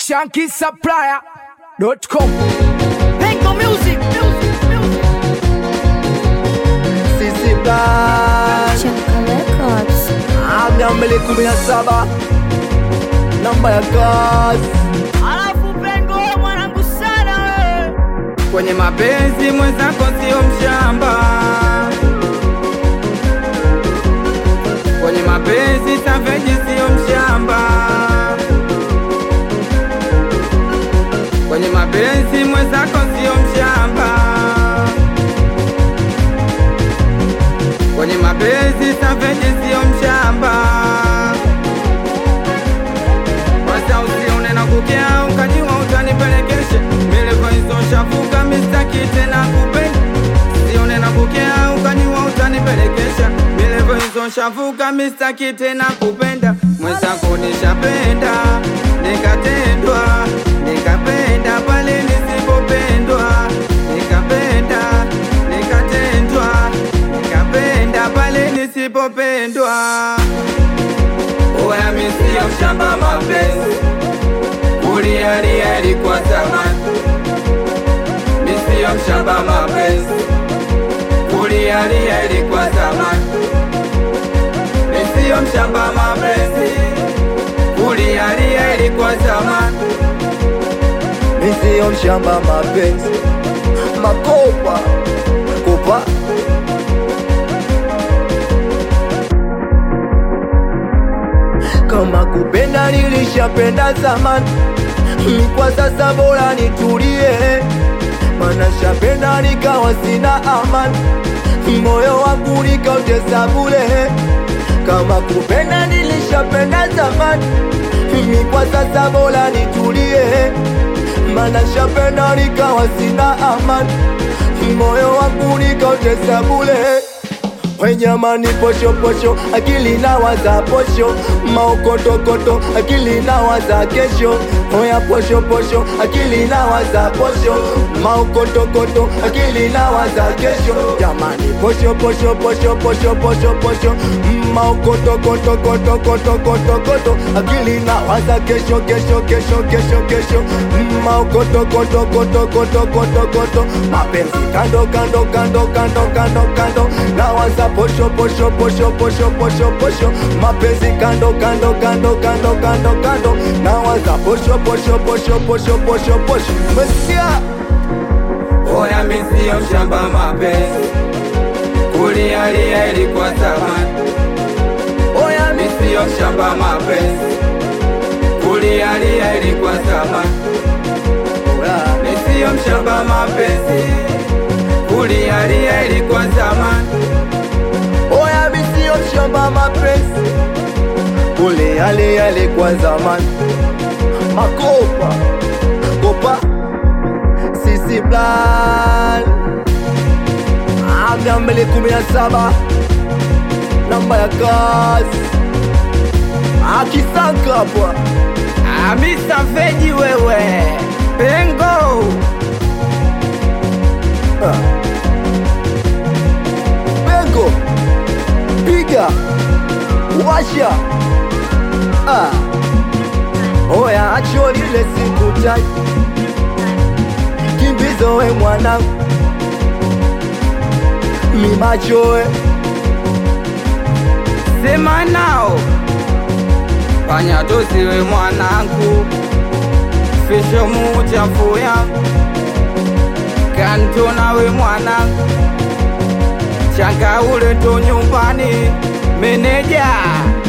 shankisupplier.com Pengo Music, music, music. Sisi Black Chaka Records. Aga mbele kumi na saba namba ya kazi Alafu Pengo wewe mwanangu sana wewe. kwenye mapenzi mwenzako sio mshamba, kwenye mapenzi Savage sio mshamba, kwenye mapenzi mwenzako sio mshamba, kwenye mapenzi Savage sio mshamba. Kwanza usione na kukea ukajua utanipelekesha Milevo hizo shafuka mistaki tena kupenda Usione na kukea ukajua utanipelekesha Milevo hizo shafuka mistaki tena kupenda Mwenzako nishapenda nikatendwa nikapenda pale nisipopendwa nikapenda nikatendwa nikapenda pale nisipopendwa Oya mi sio mshamba mapenzi Kulialia ilikuwa zamani Mi sio mshamba mapenzi Kulialia ilikuwa zamani Mi sio mshamba mapenzi Kulialia ilikuwa zamani Mi siyo mshamba mapenzi makopa kopa kama kupenda nilishapenda zamani mi kwa sasa bora nitulie mana shapenda nikawa sina amani moyo wangu nikautesa bule kama kupenda nilishapenda zamani mi kwa sasa bora nitulie mana shapenda nikawa sina amani moyo wangu nikautesa bule Wenyamani posho posho, akili na waza posho, maokotokoto, akili na waza kesho. Oya posho posho, akili na waza posho, maokotokoto, akili na waza kesho. Jamani posho posho posho posho posho posho, maokotokoto koto koto koto koto, akili na waza kesho kesho kesho kesho kesho, maokotokoto koto koto koto koto, mapenzi kando kando kando kando kando kando, na waza posho posho posho posho posho posho, mapenzi kando kando kando kando kando kando, na waza posho posho posho posho posho posho, umesikia? Oya mi sio mshamba mapenzi Kulialia ilikuwa zamani Oya mi sio mshamba mapenzi Kulialia ilikuwa zamani Mi sio mshamba mapenzi Kulialia ilikuwa zamani Oya mi sio mshamba mapenzi, ule yale yale kwa zamani, makopa kopa sisi plan amia mbele kumi na saba namba ya kazi akisanka hapa Amisa Feji wewe Pengo Bengo piga washa ah. Oya acho lile sikutai kimbizo we mwanangu mimachoe Sema nao Fanya tusiwe mwanangu Fisho muchafu yangu Kanto nawe mwanangu Changa ule tu nyumbani Meneja